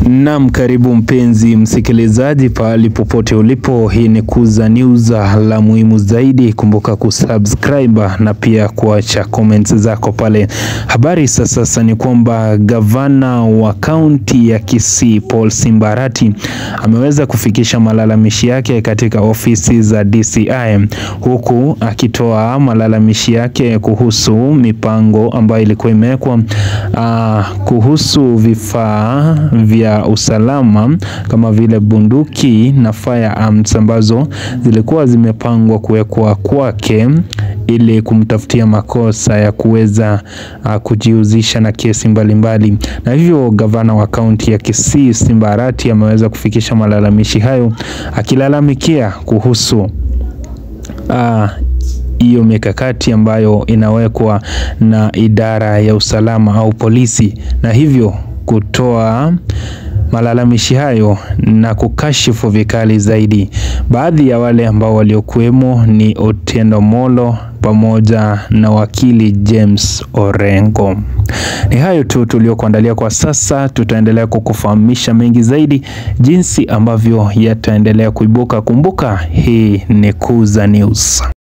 Naam, karibu mpenzi msikilizaji pahali popote ulipo. Hii ni Kuza News, la muhimu zaidi, kumbuka kusubscribe na pia kuacha comments zako pale. Habari sasa sasa ni kwamba gavana wa kaunti ya Kisii Paul Simbarati ameweza kufikisha malalamishi yake katika ofisi za DCI huku akitoa malalamishi yake kuhusu mipango ambayo ilikuwa imewekwa uh, kuhusu vifaa vya usalama kama vile bunduki na firearms ambazo zilikuwa zimepangwa kuwekwa kwake ili kumtafutia makosa ya kuweza uh, kujihusisha na kesi mbalimbali mbali. Na hivyo gavana wa kaunti ya Kisii Simbarati ameweza kufikisha malalamishi hayo akilalamikia kuhusu hiyo uh, mikakati ambayo inawekwa na idara ya usalama au polisi, na hivyo kutoa malalamishi hayo na kukashifu vikali zaidi. Baadhi ya wale ambao waliokuwemo ni Otieno Molo pamoja na wakili James Orengo. Ni hayo tu tuliokuandalia kwa sasa. Tutaendelea kukufahamisha mengi zaidi jinsi ambavyo yataendelea kuibuka. Kumbuka hii ni Kuza News.